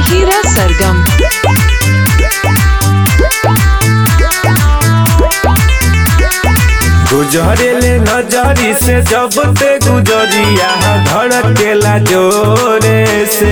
Hira Sargam. गुजरेले नजरी से जब ते गुजरिया धड़केला जोरे से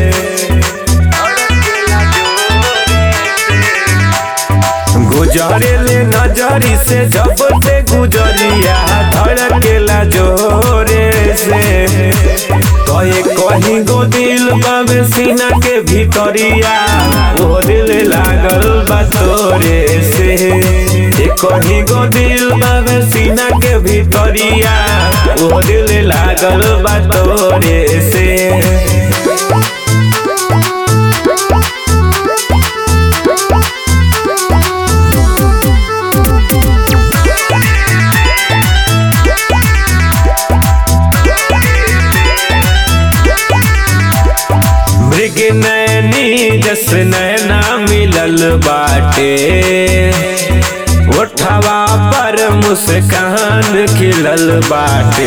गुजरेले नजरी से जब ते गुजरिया धड़केला जोरे से कहे कहीं गो दिल बाबे सीना के भीतरिया वो दिल लागल बा तोरे से ए कहीं गो दिल बाबे सीना के भीतरिया वो दिल लागल बा तोरे से मृग नैनी जस नैना मिलल बाटे ओठवा पर मुस्कान खिलल बाटे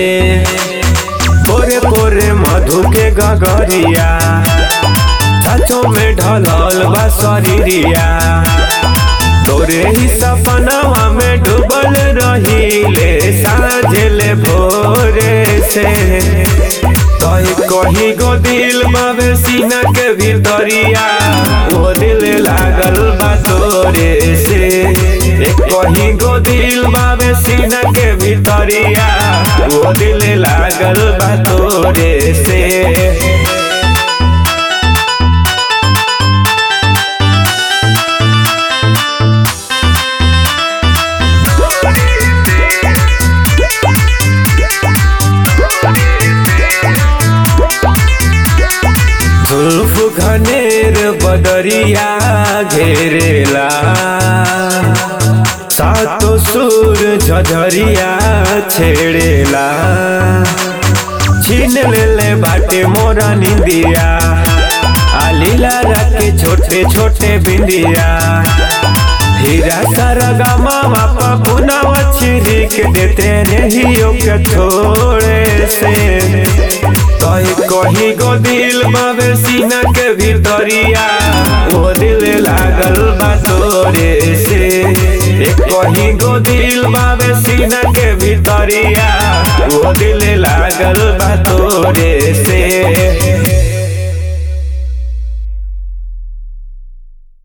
पोरे पोरे मधु के गगरिया सचो में ढलल बा शरीरिया तोरे ही सपनवा में डूबल रहीले साझले भोरे से कही कही गो दिल बाबे सीना के भीतरिया वो दिल लागल बा तोरे से ए कही गो दिल बाबे सीना के भीतरिया वो दिल लागल बा तोरे से जुल्फ घनेर बदरिया घेरेला सातो सुर झझरिया छेड़ेला छीन लेले बाटे मोरा निंदिया आलीला राके छोटे छोटे बिंदिया हीरा सारा गामा मापा पुना छिरिक देते नहीं के छोड़े से कही कही गो दिल बाबे सीना के भीतरिया वो दिल लागल बा तोरे से ए कही गो दिल बाबे सीना के भीतरिया वो दिल लागल बा तोरे